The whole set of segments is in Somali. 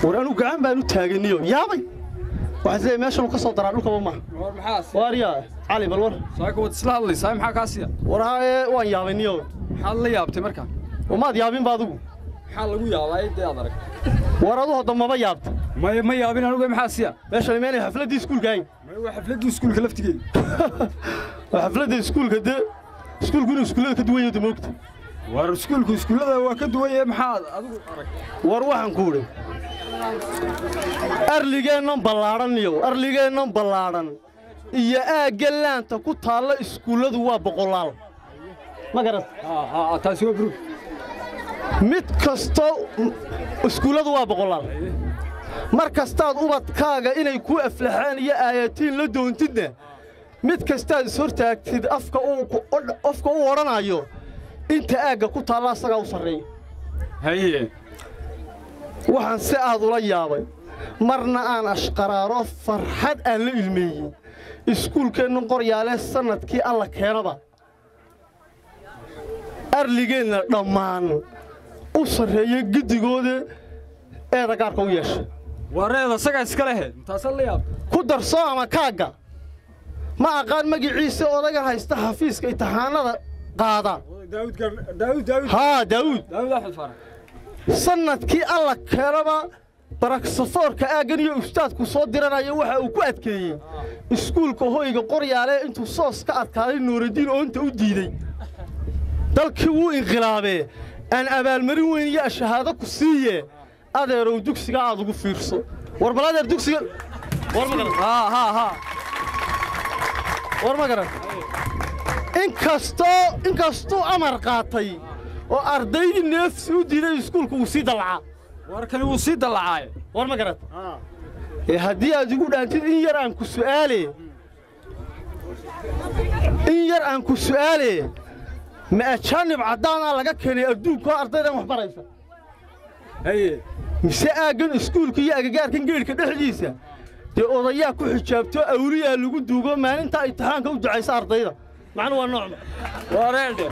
war anu gacan baan u taaganiyo yaabay waxaa isleeyahay meeshan uu ka soo daraa dhulkaba maaha war maxaa waaryaa cali bal war saaka wad isla hadlaysaa maxaa kaa siya war haye waan yaabay niyo maxaad la yaabtay marka umaad yaabinba adigu maxaa lagu yaabaa dee aad arag war adu hadda maba yaabta maya ma yaabin anugu maxaa siya meeshan imaanay xafladdii iskuulka ahayn maya waa xafladdii iskuulka laftigeeda waa xafladda iskuulka dee iskuulku inuu iskuullada ka duwan yahay moogta war iskuulku iskuullada waa ka duwan yahay maxaad adigu arag war waxaan ku idhi arligeennan ballaadhan niyow arligeennan ballaadhan iyo aagga laanta ku taalla iskuulladu waa boqolaal ma garat haa haa taasi waa brug mid kasto iskuulladu waa boqolaal mar kastaad ubadkaaga inay ku aflaxaan iyo aayatiin la doontidna mid kastaad ishortaagtid afka uu ku- odh- afka uu odhanayo inta aagga ku taalla asagaa u sarreeya haye waxaan si aad ula yaabay marna aan ashqaraaro farxad aan la ilmeeyey iskuulkeenna qoryaale sannadkii alla keenaba arligeenna dhammaan u sarreeya giddigooda eeda gaarka u yeesha wareeda isagaa iska lehe taasaad la yaabtay ku darso ama kaagga ma aqaan magiciisa odagan haysta xafiiska imtixaanada qaada daawud daawud daawud haa daawuud daawud axmed faarax sannadkii alla keenaba baraksafoorka aaggan iyo ustaadku soo diranaya waxa uu ku adkeeyey iskuulka hoyga qoryaale intuu soos ka adkaaday nuuraddiin oonta u diidey dalkii wuu inqilaabee aan abaalmarin weyn iyo shahaado ku siiye adeerow dugsiga aad ugu fiirso war bal adeer dugsiga war ma garan haa haa haa war ma garan inkastoo inkastuu amar qaatay oo ardaydii neefsi u diiday iskuulka uu sii dallacaa warkani wuu sii dallacaaye war ma garat ee haddii aad igu dhaantid in yar aan ku su'aale in yar aan ku su'aale ma ajaanib caddaanaa laga keenay adduunkoo ardaydan wax baraysa haye mise aaggan iskuulka iyo agagaarkan geedhka dhexdiisa dee odayaa ku xijaabto awliyaa lagu duugo maalintaa imtixaanka u ducaysa ardayda macnu waa noocma wareedhe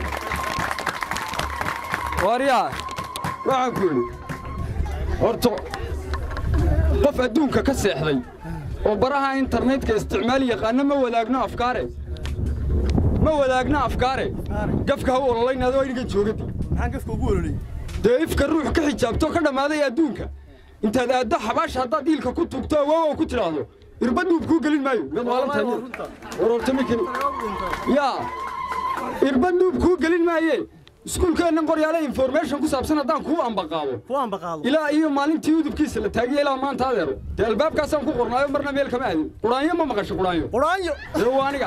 waryaa waxaan ku idhi horta qof adduunka ka seexday oo baraha internetka isticmaal yaqaana ma wadaagno afkaare ma wadaagno afkaare gafka ha u ololaynado aniga joogadi maxaan gafka ugu ololiyey dee ifka ruux ka xijaabto ka dhammaaday adduunka intaad aaddo xabaash haddaad diilka ku tugto awoowa ku tidhaahdo irbad duub kuu gelin maayo mid waalantahay war horta mikini yaa irbad duub kuu gelin maaye iskuulkeennan qoryaale information ku saabsan haddaan kuu ambaqaabo ku ambaqaado ilaa iyo maalintii udubkiisa la taagiyey ilaa maanta adeero dee albaabkaasaan ku qornaayo marna meel kama aadin quraanyo ma maqasho quraanyo quraanyo dee waa aniga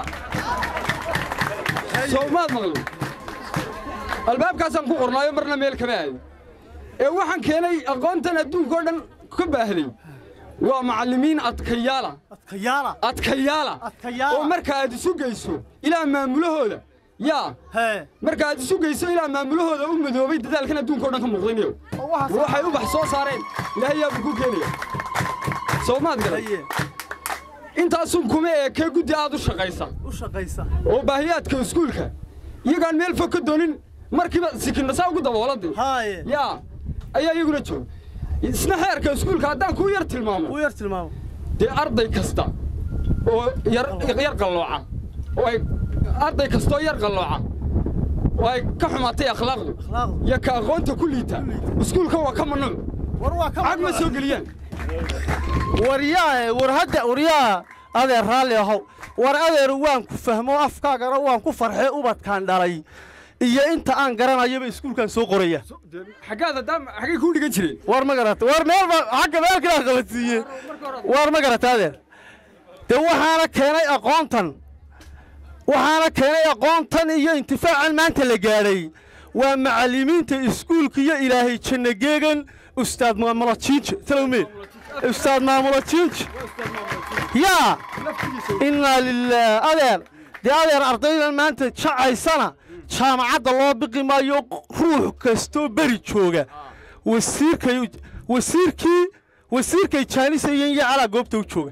soo maad maqlo albaabkaasaan ku qornaayo marna meel kama aadin ee waxaan keenay aqoontan adduunka oo dhan ka baahday waa macallimiin adkayaala adkayaala adkayaala Adkayaala. oo marka aad isu geyso ilaa maamulahooda yaa hee marka aad isu geyso ilaa maamulahooda u madoobay dadaalkan adduunka oo dhan ka muuqdaynayo oo waxaas waxay u bax soo saareen ilaahay yaa ku keenaya soo maad garan haye intaasun kuma eekee guddi aad u shaqaysa u shaqaysa oo baahiyaadka iskuulka iyagaan meel fog ka doonin markiiba sikinnasaa ugu dabooladii haaye yaa ayaa iyaguna jooga isna xeerka iskuulka haddaan kuu yar tilmaamo u yar tilmaamo dee arday kasta oo yar yar qallooca oo ay arday kastoo yar qallooca oo ay ka xumaatay akhlaaqdu akhlaaqdu iyo ka aqoonta ku liita iskuulka waa ka mamnuuc war waa ka cag ma soo geliyaan waryaahe war hadda waryaa adeer raalli ahow war adeer waan ku fahmo afkaagana waan ku farxee ubadkaan dhalay iyo inta aan garanayaba iskuulkan soo qoraya xaggaad haddaan xaggay kuu dhigan jireen war ma garata war meel ba xagga meel kala qabadsiiye war ma garata adeer dee waxaana keenay aqoontan waxaana keenay aqoontan iyo intifaacan maanta la gaadhay waa macallimiinta iskuulka iyo ilaahay janno geegan ustaad maamulo jiinje salowmee ustaad maamulo jiinje yaa innaa lilaah adeer dee adeer ardaydan maanta jacaysana jaamacadda loo biqi maayo ruux kastoo beri jooga wasiirkay wasiirkii wasiirkay jaanisayeen iyo calaa goobta u jooga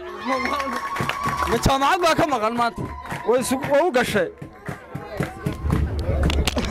ma jaamacad baa ka maqan maanta way isu way u gashay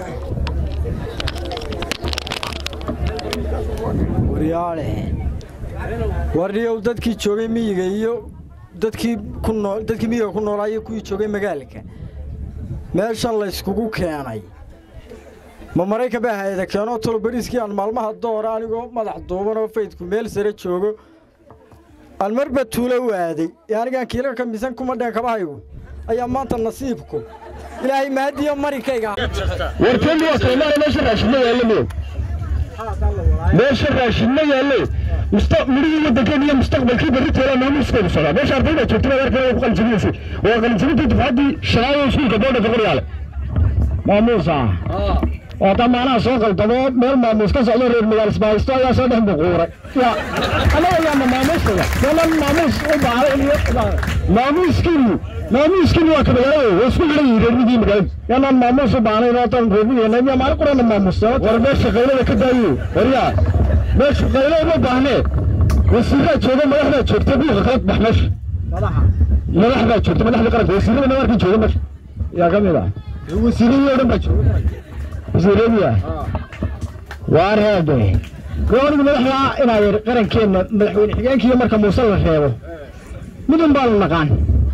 waryaale warniyow dadkii joogay miyiga iyo dadkii ku nool dadkii miyiga ku noolaa iyo kuwii joogay magaalka meeshan layskugu keenay ma maraykan baa hayada keenoo tolo bariiskii aan maalmaha doora anigoo madax duuban oo faydku meel sare joogo aan marba tuulo u aaday ee anigaan kiila ka misan kuma dheen kabahaygu ayaa maanta nasiibku ilaahay mahadiyo marikayga warkeeni waa kaymaana meesha raashin ma yaallo mo meesha raashin ma yaallo musta midhihii waddankeena iyo mustaqbalkii berri toola maamuuskoodu socdaa meesha ardayda joogta baa warkeeda ku qalinjabinaysay waa qalinjabintii dufcaddii shanaad ee iskuulka boodha boqoryaale maamuus ah oo damaanaha soo qaldamo meel maamuus ka socdo reer magaal isbahaysto ayaa soo dhex buquuray ya annaga yaama maamuuskada meelan maamuus u baahay iyo maamuuskiinu maamuuskiinu waa ka magaalada waa isku xidhan yihiin reer midii magaalada yaanaan maamuus u baahnayn oo tan reermideena miya maalin qurana maamuusta war meesha qaylada ka daayo waryaa meesha qaylo uma baahnee wasiiraa jooga madaxdaa joogta buuqa kala bax meesha madaxdaa joogta madaxda qaranka wasiirada namarkii jooga meesha yaa ka mid ah wasiiradii oo dhan baa jooga wasiiradiya waar heede gooniga madaxda inaa yar qarankeenna madaxweyne xigeenkiiyo marka muuse la reebo midun baanu naqaan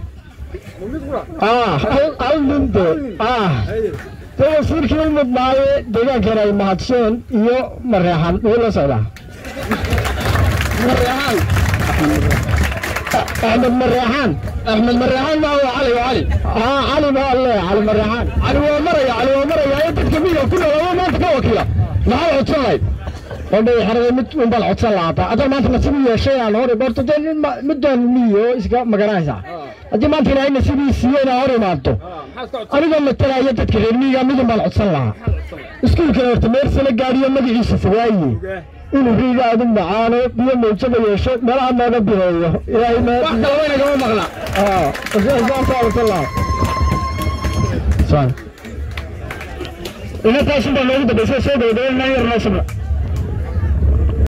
ah hal nin de ah dee wasiirkii u mudnaaye deegaankeena ay mahadseen iyo mareexan wuu la socdaa mareexan axmed mareexan axmed mareexan maa waa cali waa cali aa cali ma alle cali mareexan cali waa maraya cali waa maraya ee dadka miyiga ku nool oo maanta ka wakiila maxaa codsan lahayd odhay xerada mid un baan codsan lahaata hadda maanta nasiib u yeeshay aan hor horta dee nin ma- midaan miyo iska magaranaysaa haddii maanta ilaahay nasiibii siiye inaa hor imaado anigoo matalaya dadka reer miyiga midun baan codsan lahaa iskuulkana horta meersala gaadhiyo magaciisa fogaaye inuu riiga aadu macaano biyo mawjada yeesho meelaha nooga bineeyo ilaahay ma wax kale waynagama maqla saasaa codsan lahaa inataasun baa noogu dambaysa soo gabagabay naan yar noo sabra